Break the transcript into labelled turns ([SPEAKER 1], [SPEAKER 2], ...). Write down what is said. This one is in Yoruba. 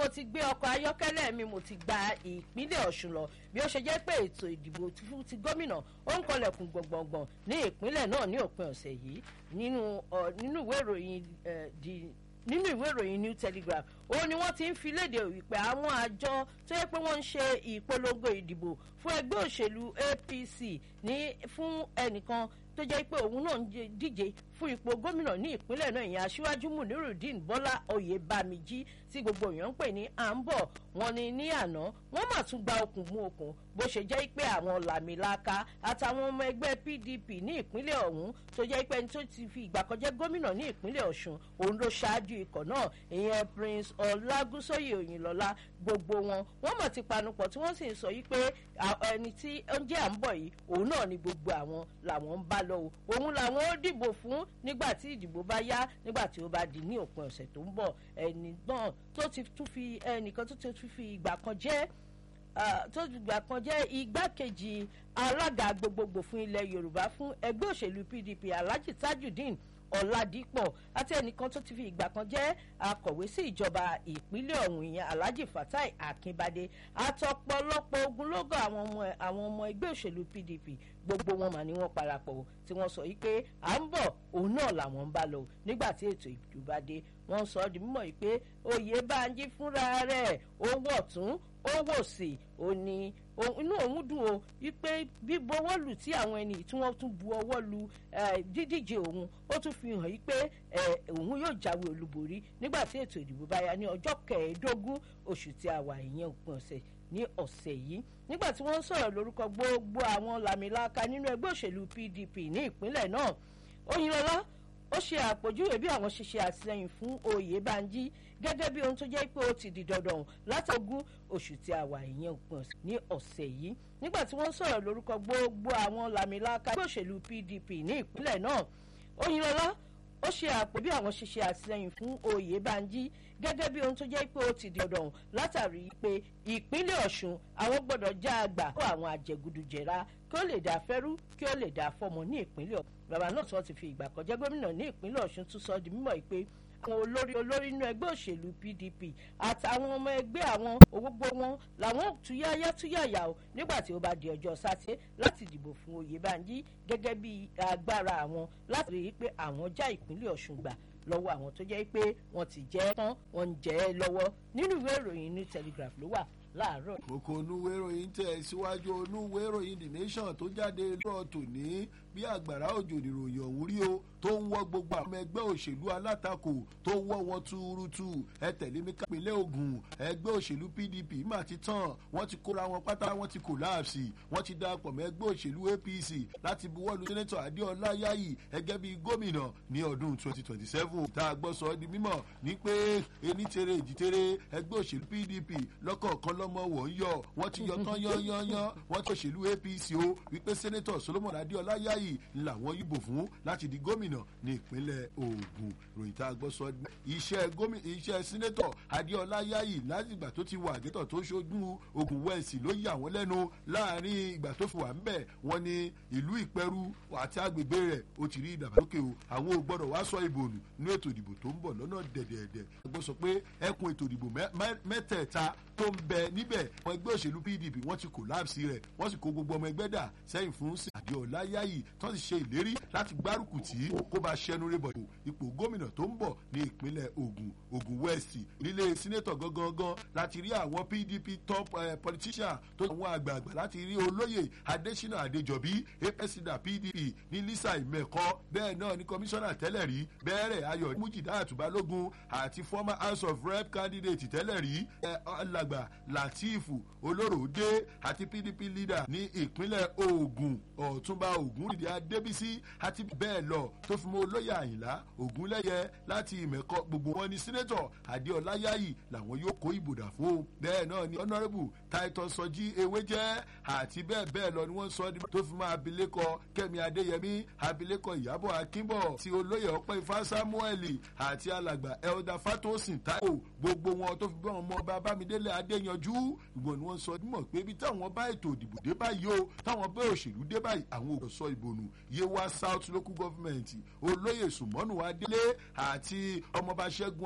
[SPEAKER 1] mo ti gbé ọkọ̀ ayọ́kẹ́lẹ́ mi mo ti gba ìpínlẹ̀ ọ̀ṣun lọ bí ó ṣe jẹ́ pé ètò ìdìbò fún ti gómìnà ó ń kọlẹ̀kùn gbọ̀ngbọ̀ngbọ̀n ní ìpínlẹ̀ náà ní òpin ọ̀sẹ̀ yìí nínú ìwé ìròyìn nínú ìwé ìròyìn new telegraph ó ní wọ́n ti ń fi léde wípé àwọn àjọ tó yẹ pé wọ́n ń ṣe ìpolongo ìdìbò fún ẹgbẹ́ òṣèlú apc ní fún ẹnìkan tó jẹ́ pé òun náà ń díje fún ipò gómìnà ní ìpínlẹ̀ náà ìyẹn aṣíwájú munirudeen bọ́lá oyèbámijí tí gbogbo èèyàn ń pè ní à ń bọ̀ wọn ni ní àná wọ́n mà tún gba okùn mú okùn bó ṣe jẹ́ pé àwọn làmìlaka àtàwọn ọmọ ẹgbẹ́ pdp ní ìpínlẹ̀ ọ̀hún tó jẹ́ pé ẹni tó ti fi ìgbà kan jẹ́ gómìnà ní ìpínlẹ̀ ọ̀ṣun òun ló ṣáájú ikọ̀ náà ìyẹn prince ọlágúnsóyè òyìnlọ́lá gbogbo wọn wọ́n mọ̀ ti panupọ̀ tí wọ́n sì ń sọ yí pé ẹni tí ó ń jẹ́ à ń bọ̀ yìí òun náà ni gbogbo àwọn làwọn ń bá lọ o òun làwọn ó dìbò fún nígbà tí ìdìbò bá yá nígbà tí ó bá di ní òpin ọ̀sẹ̀ tó ń bọ̀ ẹni náà tó ti tún fi ẹnìkan tó ti tún fi ìgbà kan jẹ́ tó ti gbà kan jẹ́ igbákejì alága gbogbogbò fún ilẹ̀ yorùbá fún ẹgbẹ́ òṣèlú pdp alhaji tajudeen ọ̀làdìpọ̀ àti ẹnìkan tó ti fi ìgbà kan jẹ́ akọ̀wé sí ìjọba ìpínlẹ̀ ọ̀hún ìyẹn alhaji fatai akínbádé àtọ̀pọ̀lọpọ̀ ogunlọ́gọ̀ àwọn ọmọ àwọn ọmọ ẹgbẹ́ òṣèlú pdp gbogbo wọn mà ní wọn parapọ̀ tí wọ́n sọ yìí pé à ń bọ̀ òun náà làwọn ń bá lọ nígbà tí ètò ìdìbò dé wọ́n sọ ọ́ di mímọ̀ yìí pé oyè bánjí fúnra rẹ̀ ó wọ̀ tún ó wò sí ó ní inú òun dùn o wípé bíbu ọwọ́ lù tí àwọn ẹni tí wọ́n tún bu ọwọ́ lu dídíje òun ó tún fi hàn yí pé òun yóò jáwé olúborí nígbà tí ètò ìdìbò bá yá ní ọjọ́ kẹẹ̀ẹ́dógún oṣù tí a wà ìyẹn òpin ọ̀sẹ̀ ní ọ̀sẹ̀ yìí nígbà tí wọ́n ń sọ̀rọ̀ lórúkọ gbogbo àwọn làmìlaka nínú ẹgbẹ́ òṣèlú pdp ní ìpínlẹ̀ náà oyinlọ́lá ó ṣe àpèjúwe bí àwọn ṣe ṣe àtìlẹyìn fún oyèbánjí gẹ́gẹ́ bí ohun tó jẹ́ pé ó ti di dandan látọ̀gún oṣù tí a wà ìyẹn òpin ní ọ̀sẹ̀ yìí nígbà tí wọ́n sọ̀rọ̀ lórúkọ gbogbo àwọn làmìlaka ẹgbẹ́ òṣèlú pdp ní ìpínlẹ̀ náà oyinlọ́lá ó ṣe àpò bí àwọn ṣe ṣe àtìlẹyìn fún oyèbánjí gẹ́gẹ́ bí ohun tó jẹ́ pé ó ti di dandan látàrí pé ìpínlẹ̀ ọ̀ṣun àwọn gbọ́dọ̀ já àgbà fún àwọn àjẹgùdùjẹra kí ó lè dá fẹ́rú kí ó lè dá fọmọ ní ìpínlẹ̀ ọ̀ṣun bàbá náà tí wọ́n ti fi ìgbà kan jẹ́ gómìnà ní ìpínlẹ̀ ọ̀ṣun tún sọ di mímọ̀ pé àwọn olórí olórí inú ẹgbẹ́ òṣèlú pdp àtàwọn ọmọ ẹgbẹ́ àwọn gbogbo wọn làwọn túyáyá túyàyà o nígbà tí ó bá di ọjọ́ sátidé láti dìbò fún oyèbánjí gẹ́gẹ́ bí agbára àwọn láti rí i pé àwọn já ìpínlẹ̀ ọ̀ṣun gbà lọ́wọ́ àwọn tó jẹ́ pé wọ́n ti jẹ́ tán wọ́n ń jẹ́ ẹ lọ́wọ́ nínú ìwé ìròyìn new telegraph ló wà láàárọ̀.
[SPEAKER 2] kókó onúwé ìròyìn tẹ̀ síwájú onúwé ìròyìn the nation tó jáde lọ́ọ̀ tòní bí àgbàrá òjò nìròyìn ọ̀hún rí o tó ń wọ́ gbogbo àwọn ẹgbẹ́ òṣèlú alátakò tó ń wọ́ wọn túrútú ẹ tẹ̀lé mi kápẹ́lẹ́ ogun ẹgbẹ́ òṣèlú pdp mà ti tán wọ́n ti kóra wọn pátá wọ́n ti kòláàsì wọ́n ti darapọ̀ mọ́ ẹgbẹ́ òṣèlú apc láti buwọ́lu sẹ́nẹ́tọ̀ adéọlá yáyì ẹgẹ́ bíi gómìnà ní ọdún 2027 tá a gbọ́ sọ ọ́ di mímọ̀ ní pé ení tere èjì tere ẹgbẹ́ òṣèlú pdp lọ́kọ̀ọ̀kan lọ́mọ wọ̀ ń yọ wọ́n ti yọ tán yányányán wọ́n ti òṣèlú apc o wípé sẹ́nẹ́tọ̀ solomon adéọlá yáyì làwọn yìbò fún láti di gómìnà ní ìpínlẹ̀ ogun ròyìn tá a gbọ́ sọ iṣẹ́ gómìnà iṣẹ́ sínétọ̀ adéọlá yáyì láti ìgbà tó ti wà gẹ́tọ̀ tó ṣojú ogun wẹ́ẹ̀sì ló yà wọ́n lẹ́nu láàrin ìgbà tó fi wà ń bẹ̀ wọ́n ní ìlú ìpẹ́rù àti agbègbè rẹ̀ ó ti rí ìdàgbàsókè o àwọn ò gbọ́dọ̀ wá sọ ìbò nù ní ètò ìdìbò tó ń bọ̀ lọ́nà dẹ̀dẹ̀dẹ̀ ẹgbẹ́ sọ pé ẹkùn ètò ìdìbò mẹ́tẹ̀ẹ̀ta tó ń bẹ níbẹ̀ àwọn ẹgbẹ́ òṣèlú pdp wọ́n ti kòláàsì rẹ̀ wọ́n sì kó gbogbo ọmọ ẹgbẹ́ dà sẹ́yìn fún sí adéọlá yáyì tó ti ṣe ìlérí láti gbárùkù tí kó bá ṣẹnu rébọ̀ ipò gómìnà tó ń bọ̀ ní ìpínlẹ̀ ogun ogun west nílé sínétọ̀ gangan láti rí àwọn pdp top uh, politician tó àwọn àgbààgbà láti rí olóyè adésínà adéjọbí apsida pdp ní lisa ìmẹ̀kọ́ bẹ́ẹ̀ náà ní kọmíṣánná tẹ́lẹ̀ rí bẹ́ẹ̀rẹ̀ ayọ̀ mújìdá àtúbálógún àti former house of rep candidate tẹ́lẹ̀ rí alàgbà latif olóròdé àti pdp leader ní ìpínlẹ̀ ogun ọ̀túnba ogun ìdí adébísí àti bẹ́ẹ̀ lọ tó fi mọ́ olóyè àyìnlá ògúnlẹ́yẹ láti ìmẹ̀kọ gbogbo wọn ní sínétọ̀ adéọlá yáyì làwọn yóò kó ìbòdà fún bẹ́ẹ̀ náà ni honourable titus sọjí ewé jẹ́ àti bẹ́ẹ̀ bẹ́ẹ̀ lọ ni wọ́n sọ ní tó fi mọ́ abilékọ kẹ́mi adéyẹmí abilékọ ìyábọ̀ akínbọ̀ ti olóyè ọpẹ́ ifá samuel àti alàgbà elda fatosin taiwo gbogbo wọn tó fi bọ́ ọmọ ọba bámidélé adéyanjú ìgbọ̀n ni wọ́n sọ mọ̀ pé ibi táwọn bá ètò ìdìbò dé báyìí o táwọn bá òṣèlú dé báyìí àwọn ò sọ ìbònú yewa south local government olóyè sùmọ́nù adélé àti ọmọọba ṣẹ́gun